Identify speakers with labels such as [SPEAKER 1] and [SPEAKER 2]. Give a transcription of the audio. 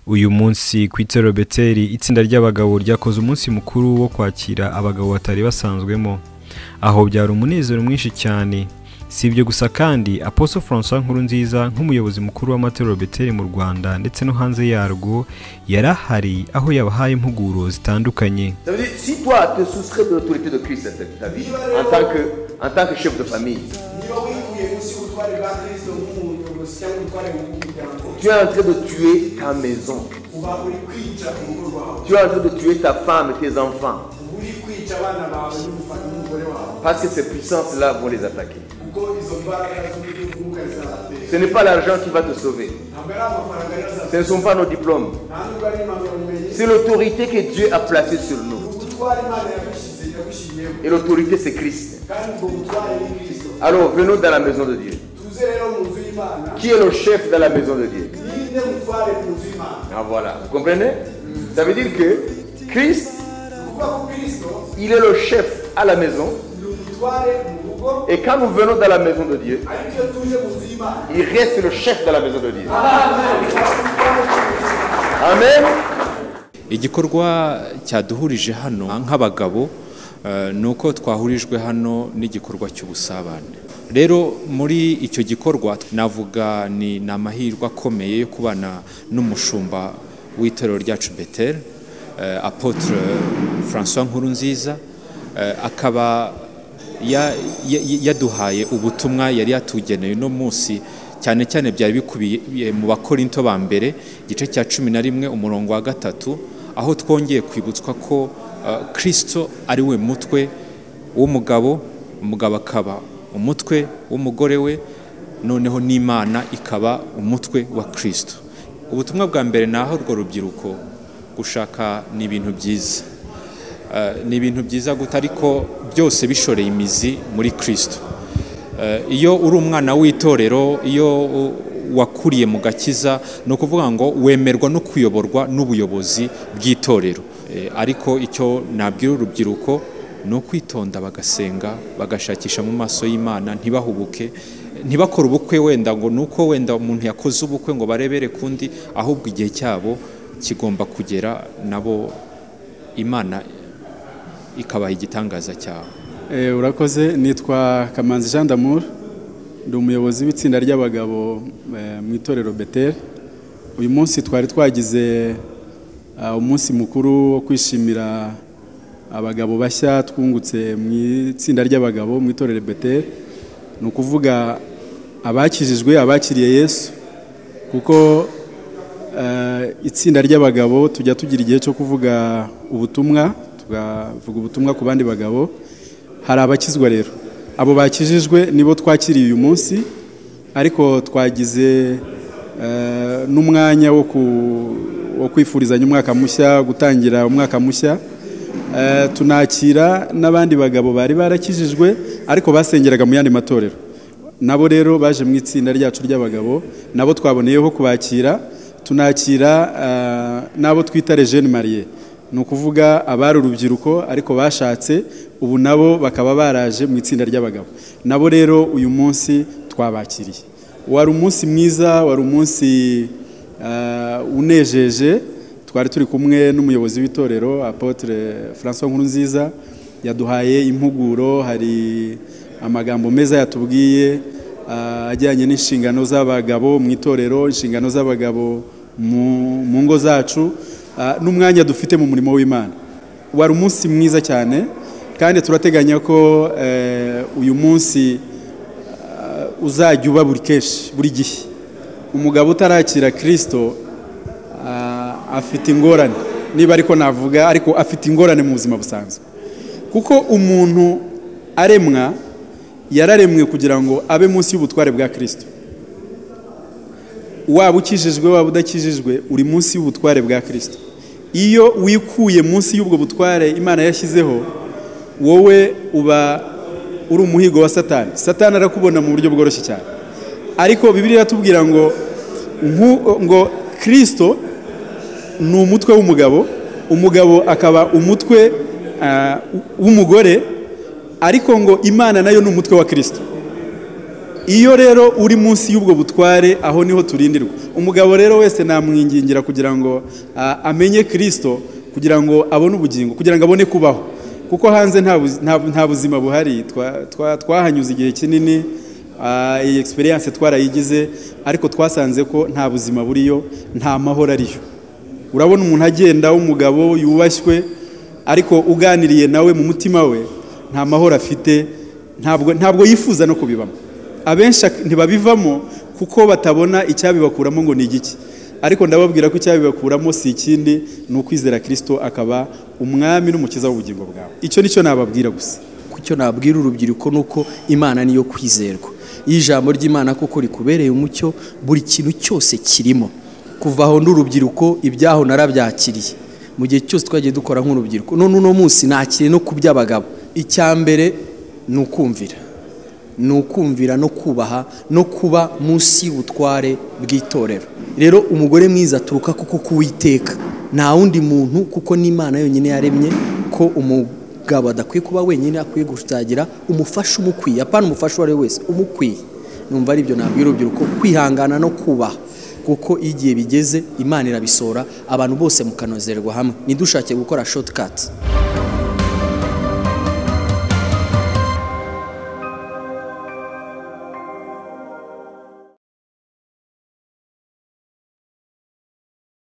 [SPEAKER 1] uyu munsi ku itero beteri itsinda ry'abagabo ryakoze umunsi mukuru wo kwakira abagabo batari basanzwemo aho byari umunezero mwinshi cyane si ibyo gusa kandi apostle francois nkurunziza nk'umuyobozi mukuru w'amatorero beteri mu rwanda ndetse no hanze yarwo yari ahari aho yabahaye impuguro zitandukanye
[SPEAKER 2] Ça veut dire, si toi te soustrais de l'autorité de Christ dans ta vie, en tant, que, en tant que chef de famille,
[SPEAKER 3] niba wivuye munsi y'ubutware bwa kirisito nk'umuyobozi cyangwa umutware w'umuryango
[SPEAKER 2] tu es en train de tuer ta maison,
[SPEAKER 3] uba uri kwica urugo rwawe
[SPEAKER 2] tu es en train de tuer ta femme et tes enfants,
[SPEAKER 3] uba uri kwica abana bawe n'umufa- n'umugore wawe
[SPEAKER 2] parce que ces puissances-là vont les attaquer.
[SPEAKER 3] kuko izo mbaraga z'umwuka zizabatera
[SPEAKER 2] Ce n'est pas l'argent qui va te sauver,
[SPEAKER 3] ntabwo ari amafaranga
[SPEAKER 2] ce
[SPEAKER 3] yazazana
[SPEAKER 2] ne sont pas nos diplômes,
[SPEAKER 3] nta nubwo ari impamyabumenyi
[SPEAKER 2] c'est l'autorité que Dieu a placée sur nous.
[SPEAKER 3] ubutware imana yagushyize yagushyiriyemo
[SPEAKER 2] Et l'autorité, c'est Christ.
[SPEAKER 3] kandi ubwo butware ni kirisito
[SPEAKER 2] Alors, venons dans la maison de Dieu.
[SPEAKER 3] tuze rero mu nzu y'imana
[SPEAKER 2] Qui est le chef dans la maison de Dieu
[SPEAKER 3] ninde mutware mu nzu y'imana
[SPEAKER 2] Ah voilà, vous comprenez Ça veut dire que Christ,
[SPEAKER 3] ni ukuvuga ko kirisito
[SPEAKER 2] il est le chef à la maison.
[SPEAKER 3] ni umutware mu rugo
[SPEAKER 2] Et quand nous venons dans la maison de Dieu,
[SPEAKER 3] ariko iyo tuje mu nzu y'imana
[SPEAKER 2] il reste le chef de la maison de Dieu.
[SPEAKER 3] ahantu
[SPEAKER 2] Amen.
[SPEAKER 4] igikorwa cyaduhurije hano nk'abagabo eh, ni uko twahurijwe hano n'igikorwa cy'ubusabane rero muri icyo gikorwa navuga ni ni amahirwe akomeye yo kubana n'umushumba w'itorero ryacu beteri apotre francois nkurunziza eh, akaba ya- ya- yaduhaye ubutumwa yari yatugeneye uno munsi cyane cyane byari bikubiye mu bakorinto ba mbere igice cya cumi na rimwe umurongo wa gatatu aho twongeye kwibutswa ko eh, kristo ari we mutwe w'umugabo umugabo akaba umutwe w'umugore we noneho n'imana ikaba umutwe wa kristo ubutumwa bwa mbere ni aho urwo rubyiruko gushaka ni ibintu byiza Eh, ni ibintu byiza guta ariko byose bishoreye imizi muri kirisito Eh, iyo uri umwana w'itorero iyo u- wakuriye mu gakiza ni ukuvuga ngo wemerwa no kuyoborwa n'ubuyobozi bw'itorero Eh, ariko icyo nabwira urubyiruko ni ukwitonda bagasenga bagashakisha mu maso y'imana ntibahubuke ntibakore ubukwe wenda ngo ni uko wenda umuntu yakoze ubukwe ngo barebere kundi ahubwo igihe cyabo kigomba kugera nabo imana ikabaha igitangaza cyawe
[SPEAKER 5] Eh, urakoze nitwa kamanzi jean d'amour ndi umuyobozi w'itsinda ry'abagabo eh, mu itorero betel uyu munsi twari twagize ah, umunsi mukuru wo kwishimira abagabo bashya twungutse mu itsinda ry'abagabo mu itorero betel ni ukuvuga abakijijwe abakiriye yesu kuko eh, itsinda ry'abagabo tujya tugira igihe cyo kuvuga ubutumwa tukavuga ubutumwa ku bandi bagabo hari abakizwa rero abo bakijijwe nibo twakiriye uyu munsi ariko twagize eh, n'umwanya wo ku- wo kwifurizanya umwaka mushya gutangira umwaka mushya Eh, tunakira n'abandi bagabo bari barakijijwe ariko basengeraga mu yandi matorero nabo rero baje mu itsinda ryacu ry'abagabo nabo twaboneyeho kubakira tunakira ah, n'abo twita rejeni mariye ni ukuvuga abari urubyiruko ariko bashatse ubu nabo bakaba baraje mu itsinda ry'abagabo nabo rero uyu munsi twabakiriye wari umunsi mwiza wari umunsi ah, unejeje twari turi kumwe n'umuyobozi w'itorero apotre francois nkurunziza yaduhaye impuguro hari amagambo meza yatubwiye ah, ajyanye n'inshingano z'abagabo mu itorero inshingano z'abagabo mu- mu ngo zacu ah, n'umwanya dufite mu murimo w'imana wari umunsi mwiza cyane kandi turateganya ko eh, uyu munsi ah, uzajya uba buri kenshi buri gihe umugabo utarakira kirisito Ah, afite ingorane niba ariko navuga ariko afite ingorane mu buzima busanzwe kuko umuntu aremwa yararemwe kugira ngo abe munsi y'ubutware bwa kirisito waba ukijijwe waba udakijijwe uri munsi y'ubutware bwa kirisito iyo wikuye munsi y'ubwo butware imana yashyizeho wowe uba uri umuhigo wa satani satani arakubona mu buryo bworoshye cyane ariko bibiliya iratubwira ngo nku- ngo kirisito ni umutwe w'umugabo umugabo akaba umutwe ah, w'umugore ariko ngo imana nayo ni umutwe wa kirisito iyo rero uri munsi y'ubwo butware aho niho turindirwa umugabo rero wese namwingingira kugira ngo ah, amenye kirisito kugira ngo abone ubugingo kugira ngo abone kubaho kuko hanze nta buzi- nta nta buzima buhari Twa- twa- twahanyuze igihe kinini ah, iyi egisperiyanse twarayigize ariko twasanze ko nta buzima buriyo nta mahoro ariyo urabona umuntu agenda w'umugabo yubashywe ariko uganiriye nawe mu mutima we nta mahoro afite ntabwo ntabwo yifuza no kubibamo abenshi ak- ntibabivamo kuko batabona icyabibakuramo ngo ni igiki ariko ndababwira ko icyabibakuramo si ikindi ni ukwizera kirisito akaba umwami n'umukiza w'ubugingo bwawe icyo nicyo nababwira gusa
[SPEAKER 6] kucyo nabwira urubyiruko ni uko imana niyo kwizerwa iyo ijambo ry'imana koko rikubereye umucyo buri kintu cyose kirimo kuva aho n'urubyiruko ibyaho narabyakiriye mu gihe cyose twagiye dukora nk'urubyiruko none uno munsi nakiriye no ku by'abagabo icya mbere ni ukumvira ni ukumvira no kubaha no kuba munsi y'ubutware bw'itorero rero umugore mwiza aturuka kuko kuwiteka nta wundi muntu kuko n'imana yonyine yaremye ko umugabo adakwiye kuba wenyine akwiye gushitagira umufasha umukwiye apana umufasha uwo ari we wese umukwiye numva ari byo nabwira urubyiruko kwihangana no kubaha kuko iyo igihe bigeze imana irabisohora abantu bose mukanozerwa hamwe ntidushake gukora shotikati